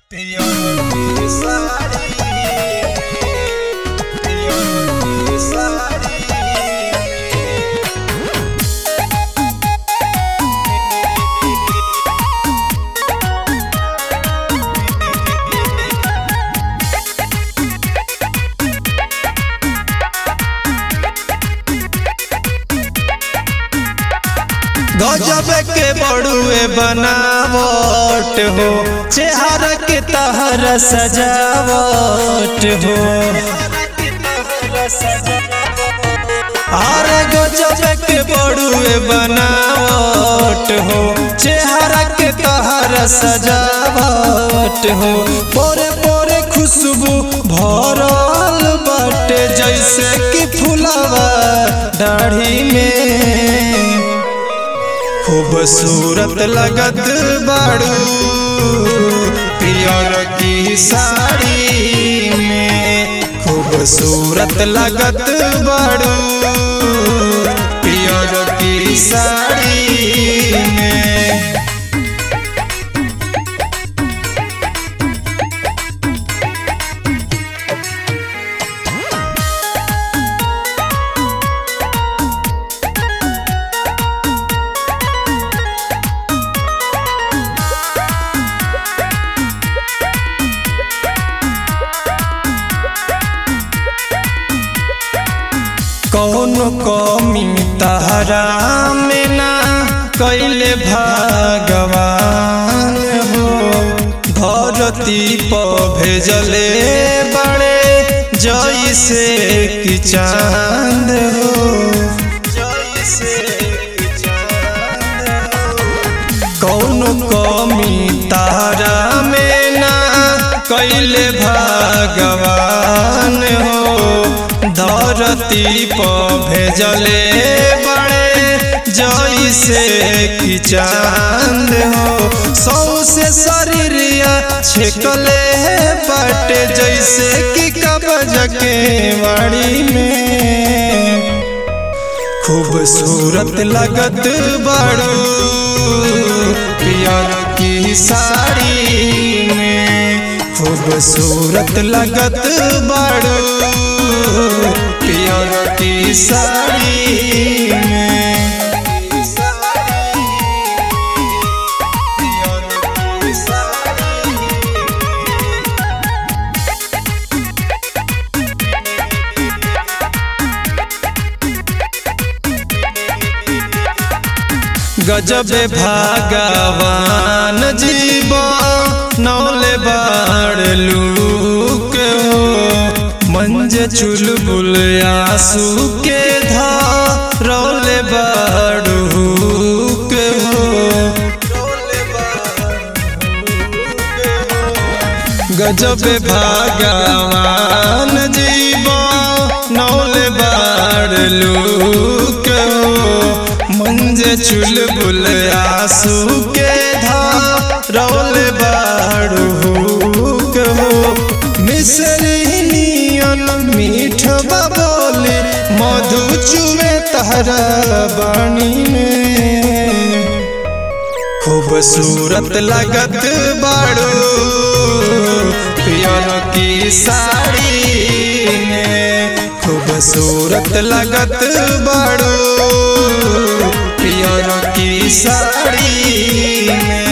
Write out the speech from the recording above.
गजब के बड़ुए बनावट हो चेहरा के तहर सजावट हो अरे गजब के बड़ुए बनावट हो चेहरा के तहर सजावट हो पोरे पोरे खुशबू भरल बाटे जैसे कि फुलवा दाढ़ी में खूबसूरत लगत बाड़ू पियर की साड़ी में खूबसूरत लगत बाड़ू पियर की साड़ी में कौन कमी तहरा में ना कैले भगवान हो धरती पर भेजले बड़े जैसे कि चांद हो जैसे कि चांद हो कौन कमी तारा में ना कैले भगवान हो धरती पर भेजले बड़े जैसे कि चांद हो सौ से शरीरिया छेकले बटे जैसे कि कब्ज के वाड़ी में खूबसूरत लगत बड़ो पियर की साड़ी में खूबसूरत लगत बड़ो पियर की साड़ी में गजब भागवान जीव नौले बाड़ लूक हो मंज चुलबुल आंसू के धा रौले बाड़ू के हो गजब भागवान जीव नौले बाड़ लूक हो मंज चुलबुल आंसू के धा रौल बाड़ू हो मिसरी नियन मीठ बोली मधु चुवे तहरा बाणी में खूबसूरत लगत बाड़ू पियर की साड़ी में खूबसूरत लगत बाड़ू पियर की साड़ी में